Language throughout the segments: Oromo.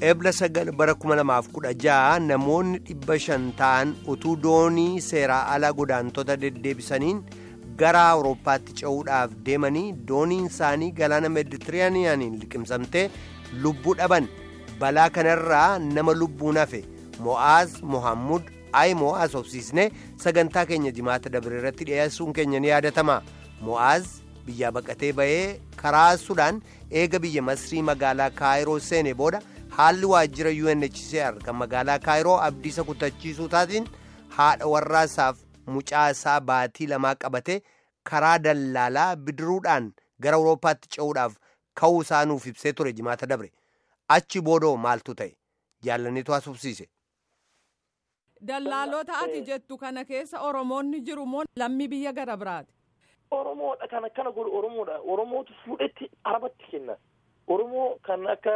Eebla sagal bara 2016 namoonni dhibba shan ta'an utuu doonii seeraa alaa godaantota deddeebisaniin gara awurooppaatti ce'uudhaaf deemanii dooniin isaanii galaana meeditiraaniyaaniin liqimsamtee lubbuu dhaban balaa kanarraa nama lubbuun hafe mo'aaz mohammud ay mo'aaz obsiisnee sagantaa keenya jimaata dabre irratti dhiyeessuun keenya ni yaadatama mo'aaz biyyaa baqatee ba'ee karaa sudaan eega biyya masrii magaalaa kaayiroo seene booda haalli waajjira UNHCR kan magaalaa kaayiroo abdiisa kutachiisuu taatiin haadha warraasaaf mucaa isaa baatii lamaa qabatee karaa dallaalaa bidiruudhaan gara awurooppaatti ce'uudhaaf ka'uu isaa nuuf ibsee ture jimaata dabre achi boodoo maaltu ta'e jaallaniitu haasofsiise. Dallaalota ati jettu kana keessa Oromoonni jiru moo lammii biyya gara biraati? Oromoodha kan akkana godhu Oromoodha. Oromootu fuudhetti arabatti kenna. Oromoo kan akka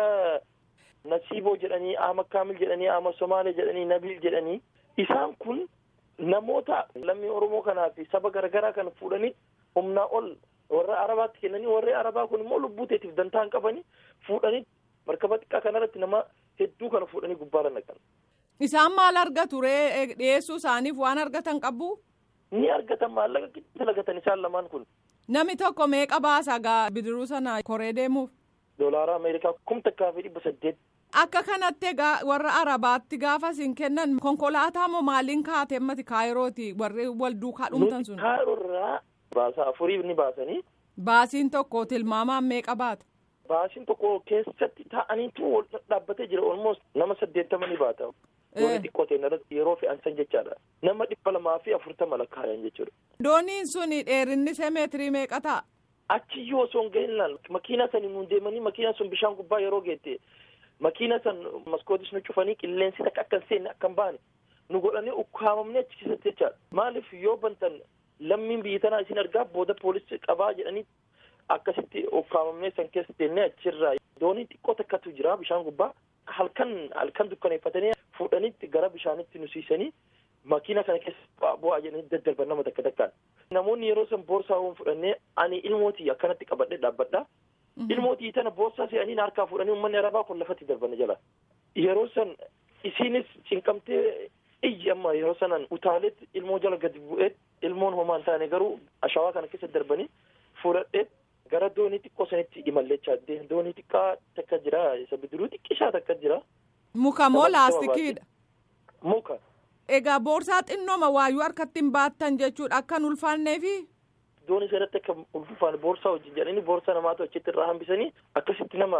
Nasiiboo jedhanii, Ahmad Kaamil jedhanii, Ahmad Somaalee jedhanii, Nabil jedhanii isaan kun namoota lammii Oromoo kanaa fi saba garaagaraa kan fuudhanii humnaa ol warra arabaatti kennanii warri arabaa kun immoo lubbuu teetiif dantaa hin qabanii fuudhanii markaba xiqqaa kanarratti nama hedduu kana fuudhanii gubbaarra naqan. Isaan maal argatu ree dhiyeessuu isaaniif waan argatan qabu? Ni argatan maallaqa gidduu dalagatan isaan lamaan kun. Namni tokko meeqa baasa gaa bidiruu sana koree deemuuf? Doolaara Ameerikaa kum takkaa fi dhibba saddeet. Akka kanatti egaa warra arabaatti gaafa isin kennan konkolaataa moo maaliin kaatee mati kaayirooti warri wal duukaa dhumtan sun? Kaayiroo irraa baasa afurii ni baasanii. Baasiin tokko tilmaamaan meeqa baata? Baasiin tokko keessatti taa'aniitu wal dhaabbatee jira olmoos nama saddeettama ni baata. Doonii xiqqoo ta'e yeroo fe'ansan jechaadha. Nama dhibba lamaa fi afurtama lakkaayan jechuudha. Dooniin suni dheerinni see meetirii meeqa ta'a? Achi yoo osoo hin gahinlaan makiina sanii nuun deemanii makiina sun bishaan gubbaa yeroo geette makiina san maskootis nu cufanii qilleensi takka akka hin seenne akka hin baane nu godhanii ukkaamamnee achi keessatti jechaadha. Maaliif yoo bantan lammiin biyya tanaa isin argaa booda poolisii qabaa jedhanii akkasitti ukkaamamnee san keessa teennee achirraa doonii xiqqoo takkatu jira bishaan gubbaa halkan halkan dukkaneeffatanii fuudhanitti gara bishaanitti nu siisanii makiina kana keessa bu'aa jedhanii daddarban nama takka takkaan. Namoonni yeroo san boorsaa waan fudhannee ani ilmootii akkanatti qabadhee dhaabbadha. Ilmootii tana boorsaa se'anii harkaa fuudhanii uummanni arabaa kun lafatti darbana jala. Yeroo san isiinis cinqamtee iyyi amma yeroo sanan utaaleetti ilmoo jala gadi bu'ee ilmoon homaa hin taane garuu ashawaa kana keessa darbanii fuudhadhee gara doonii xiqqoo sanitti imallechaa doonii xiqqaa takka jira isa bidiruu xiqqishaa takka jira. Muka moo laastikiidha? Muka. Egaa boorsaa xinnooma waayuu harkatti hin baattan jechuudha akka hin ulfaanneefi? Doonii sanatti akka ulfaane boorsaa wajjin jedhanii boorsaa namaatu achitti irraa hambisanii akkasitti nama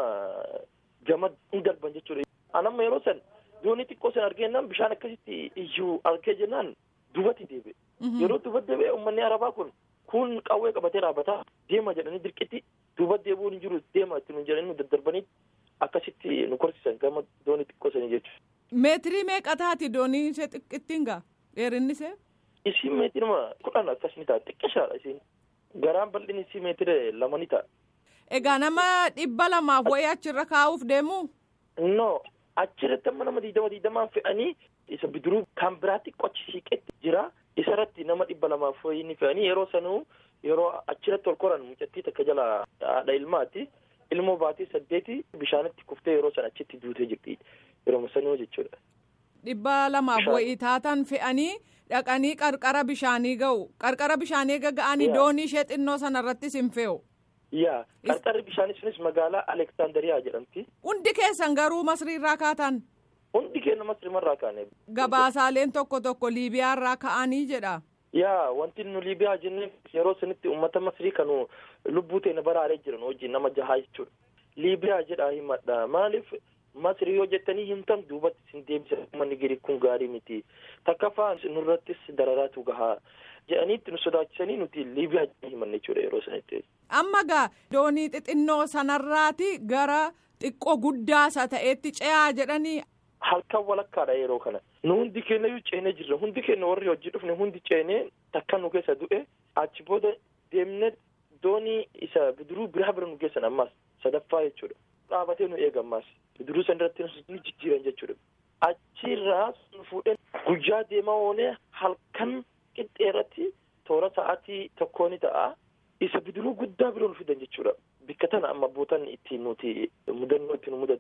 gama hin darban jechuudha. Anamma yeroo san doonii xiqqoo san argeennan bishaan akkasitti iyyuu argee jennaan dubatti deebi'e. Yeroo dubatti deebi'e uummanni arabaa kun kun qawwee qabatee dhaabbataa deema jedhanii dirqitti duuba deebi'uun hin jiru deema itti nu jedhanii nu daddarbanii akkasitti nu korsisan gama doonii xiqqoo sanii jechuudha. Meetirii meeqa taati doonii ishee xiqqittiin gaa dheerinni ishee? Isiin meetirima kudhan akkas ni ta'a xiqqishaadha isiin garaan bal'inni isii meetira lama ni ta'a. Egaa nama dhibba lamaaf wayii achirra kaa'uuf deemu? No achirratti amma nama diidama diidamaan fe'anii isa bidiruu kan biraatti qochi siiqetti jira. isarratti nama dhibba lamaaf wayii ni fe'anii yeroo sanuu yeroo achirratti ol koran mucattii takka jala haadha ilmaati ilmoo baatii saddeeti bishaanitti kuftee yeroo san achitti duutee jirti yeroo sanuu jechuudha. Dhibba lamaaf wayii taatan fe'anii dhaqanii qarqara bishaanii ga'u qarqara bishaanii ga'anii doonii ishee xinnoo sanarrattis hin fe'u. Yaa qarqarri bishaanii sunis magaalaa Aleksandariyaa jedhamti. Hundi keessan garuu masriirraa kaatan. Hundi keenya masriimarraa kaane. Gabaasaaleen tokko tokko Liibiyaarraa ka'anii jedha. Yaa wanti nu Liibiyaa jennee yeroo sanitti uummata masrii kan lubbuu teenya baraaree jiran wajjin nama jahaa jechuudha. Liibiyaa jedhaa himadha maaliif masrii yoo jettanii himtan duubatti isin deebisa uummanni gadi kun gaarii miti takkaffaa nurrattis dararaatu gahaa jedhaniitti nu sodaachisanii nuti Liibiyaa jennee himanne jechuudha yeroo sanitti. Amma gaa doonii xixinnoo sanarraati gara xiqqoo guddaasa ta'etti ce'aa jedhanii halkan walakkaadha yeroo kana nu hundi keenya iyyuu ceenee jirra hundi keenya warri hojii dhufne hundi ceenee takka nu keessa du'e achi booda deemne doonii isa bidiruu biraa bira nu geessan ammaas sadaffaa jechuudha dhaabatee nu eega ammaas bidiruu san irratti nu jijjiiran jechuudha achirraa nu fuudhee guyyaa deemaa oolee halkan qixxeerratti toora sa'aatii tokkoo ni ta'a isa bidiruu guddaa bira nu fidan jechuudha bikka tana amma bootan ittiin nuti mudannoo itti nu mudatu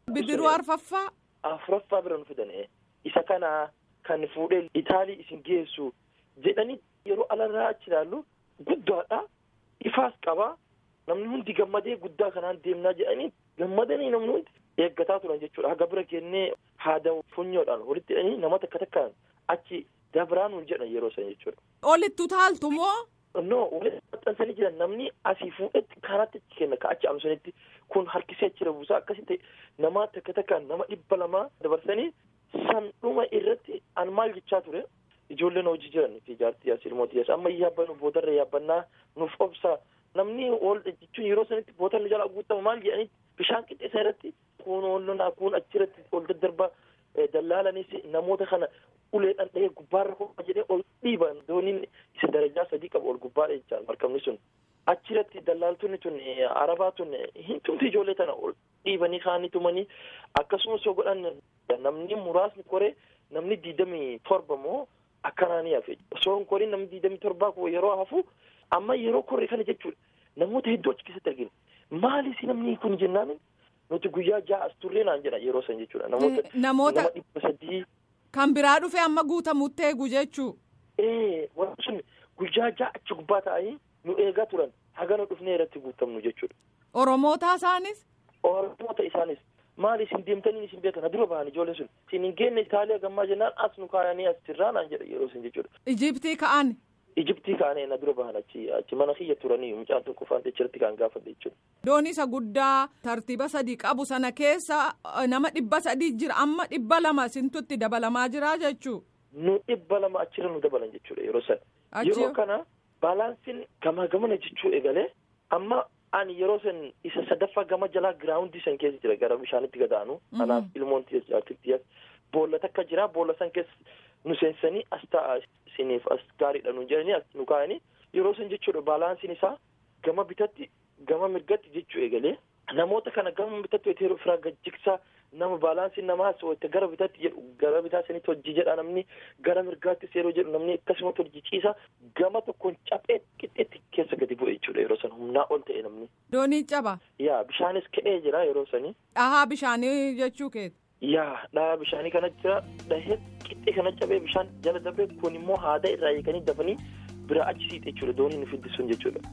Bidiruu arfaffaa. Afuraffaa bira nu fidan isa kana kan fuudhee Itaalii isin geessu jedhanii yeroo alarraa achi ilaallu guddaadha ifaas qaba namni hundi gammadee guddaa kanaan deemnaa jedhanii gammadanii namni hundi eeggataa turan jechuudha haga bira kennee haada funyoodhaan walitti hidhanii nama takka takkaan achi dabraanuun jedhan yeroo san jechuudha. Olitti utaaltu moo? No walitti maxxansanii jiran namni asii fuudhetti karatti achi kenna ka achi amsanitti kun harkisee achirra buusaa akkasii ta'e nama takka takkaan nama dhibba lamaa dabarsanii san dhuma irratti an maal jechaa ture ijoolleen hojii jiran fi jaartii as ilmootii as amma yaabbannu boodarra yaabbannaa nuuf obsaa namni ol jechuun yeroo sanitti boodarra jala guutama maal jedhanii bishaan qixxeessa irratti kun oolonaa kun achirratti ol daddarbaa dallaalanis namoota kana uleedhaan dhahee gubbaarra ho'a jedhee ol dhiiban dooniin isa darajaa sadii qabu ol gubbaadha jechaan markabni sun achirratti dallaaltonni tun arabaa tun hin tumti ijoollee tana ol dhiibanii kaanii tumanii akkasumas yoo godhan namni muraasni koree namni diidamii torba moo akkanaa ni hafe osoo hin koriin namni diidamii torbaa kun yeroo hafu amma yeroo korre kana jechuudha namoota hedduu achi keessatti argina maalis namni kun jennaan nuti guyyaa ja'a as turree naan jedha yeroo san jechuudha namoota namoota nama dhibba sadii kan biraa dhufe amma guutamutti eegu jechuu. ee wanti sun guyyaa ja'a achi gubbaa ta'anii nu eegaa turan haga nu dhufnee irratti guutamnu jechuudha. Oromoota isaanis. Oromoota isaanis maali isin deemtanii isin beekan dura bahan ijoollee sun isin hin geenne Itaaliyaa gammaa jennaan as nu kaayanii as tirraa naan jedha yeroo sun jechuudha. Ijiptii ka'an. Ijiptii kaanee na dura bahan achi achi mana kiyya turanii mucaan tokko faante achirratti kan gaafadhe jechuudha. Doonii isa guddaa tartiiba sadii qabu sana keessa nama dhibba sadii jira amma dhibba lama isintutti dabalamaa jira jechuu. Nu dhibba lama achirra nu dabalan jechuudha yeroo sana. Yeroo kana baalaansiin gamaa gamana jechuu eegalee amma ani yeroo san isa sadaffaa gama jalaa giraawundii san keessa jira gara bishaanitti gadaanu. Anaaf ilmoon tiyyaas boolla takka jira boolla san keessa nu seensanii as ta'a isiniif as gaariidha nu jedhanii as nu kaa'anii yeroo san jechuudha baalaansiin isaa gama bitatti gama mirgatti jechuu eegalee namoota kana gama bitatti wayita yeroo firaa gajjigsaa nama baalaansiin namaas wayita gara bitatti jedhu gara bitaa sanitti hojii jedha namni gara mirgaattis yeroo jedhu namni akkasumatti hojii ciisa gama tokkoon caphee qixxeetti keessa gadi bu'e jechuudha yeroo san humnaa ol ta'e namni. Doonii caba. Yaa bishaanis ka'ee jira yeroo sanii. Dhahaa bishaanii jechuu keeti. Yaa dhahaa bishaanii kana jira dhahee qixxee kana cabee bishaan jala darbee kun immoo haada irraa eeganii dafanii bira achi siite jechuudha doonii nu fiddisuun jechuudha.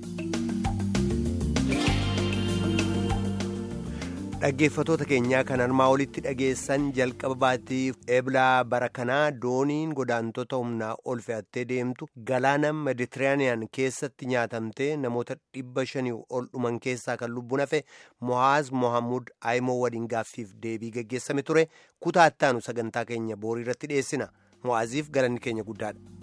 Dhaggeeffatoota keenyaa kan armaa olitti dhageessan jalqaba baatiif eeblaa bara kanaa dooniin godaantota humnaa ol fe'attee deemtu galaana meditiraaniyaan keessatti nyaatamtee namoota dhibba shanii ol dhuman keessaa kan lubbuun hafe mohaaz mohammud aayimoo waliin gaaffiif deebii gaggeessame ture kutaa ittaanu sagantaa keenya boorii irratti dhiyeessina mo'aaziif galanni keenya guddaadha.